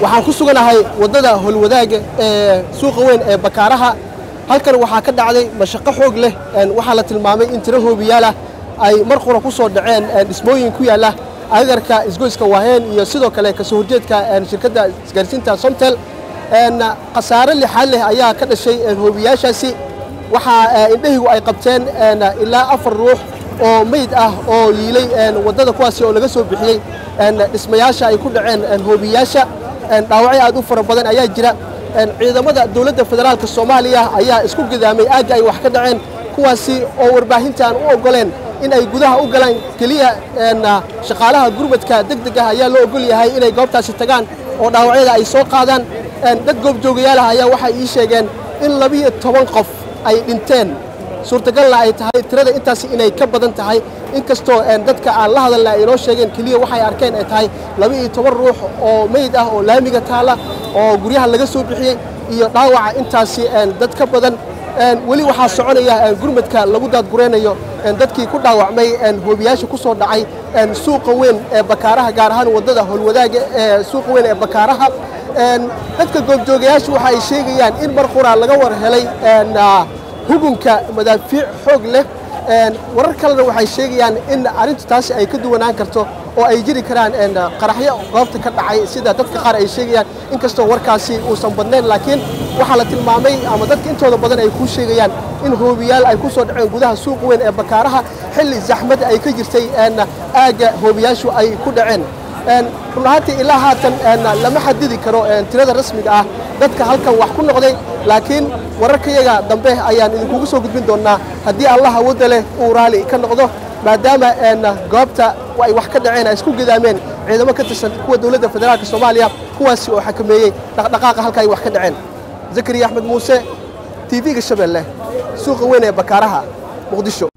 waxaan ku suganahay waddada holwadaaga ee suuqa weyn ee bakaaraha halkan waxaa ka dhacday mashaqo xoog leh waxaa la tilmaamay in tiro hoobiyaalah ay mar qura ku soo dhaceen dhismooyin ku yaalla agarka isgoyska waaheen iyo sidoo kale kasoo horjeedka shirkadda isgaarsiinta somtel khasaare lixaad leh ayaa ka dhashay hoobiyaashaasi waxaa indhahigu ay qabteen ilaa afar ruux oo meyd ah oo yiilay waddada kuwaasi oo laga soo bixiyey dhismayaasha ay ku dhaceen hoobiyaasha dhaawacyo aad u fara badan ayaa jira ciidamada dowladda federaalka soomaaliya ayaa isku gidaamay aagga ay wax ka dhaceen kuwaasi oo warbaahinta aan u oggoleen in ay gudaha u galaan keliya shaqaalaha gurmadka deg deg ah ayaa loo oggol yahay inay goobtaasi tagaan oo dhaawacyada ay soo qaadaan dad goobjoogayaal ah ayaa waxay ii sheegeen in labiyo toban qof ay dhinteen suurtagalna ay tahay tirada intaasi inay ka badan tahay inkastoo dadka aan la hadalna ay inoo sheegeen keliya waxay arkeen ay tahay laba-iyo toban ruux oo meyd ah oo laamiga taala oo guryaha laga soo bixiyey iyo dhaawaca intaasi dad ka badan weli waxaa soconaya gurmadka lagu daadguraynayo dadkii ku dhaawacmay hoobiyaasha ku soo dhacay suuqa weyn ee bakaaraha gaar ahaan waddada holwadaaga ee suuqa weyn ee bakaaraha dadka goobjoogayaashu waxa ay sheegayaan in mar quraa laga war helay hugunka madaafiic xoog leh warar kalena waxay sheegayaan in arrintu taasi ay ka duwanaan karto oo ay jiri karaan qaraxyo goobta ka dhacay sida dadka qaar ay sheegayaan inkastoo warkaasi uusan badnayn laakiin waxaa la tilmaamay ama dadka intooda badan ay kuu sheegayaan in hoobiyaal ay ku soo dhaceen gudaha suuqa weyn ee bakaaraha xilli zaxmad ay ka jirtay aagga hoobiyaashu ay ku dhaceen run ahaantii ilaa haatan lama xadidi karo tirada rasmiga ah dadka halkan wax ku noqday laakiin wararkayaga dambe ayaan idinkugu soo gudbin doonnaa haddii allah awoodda leh uu raali ka noqdo maadaama goobta ay wax ka dhaceen ay isku gidaameen ciidamo ka tirsan kuwa dowladda federaalka soomaaliya kuwaasi oo xakameeyey dhaqdhaqaaqa halka ay wax ka dhaceen zakariya axmed muuse tv-ga shabeelle suuqa weyn ee bakaaraha muqdisho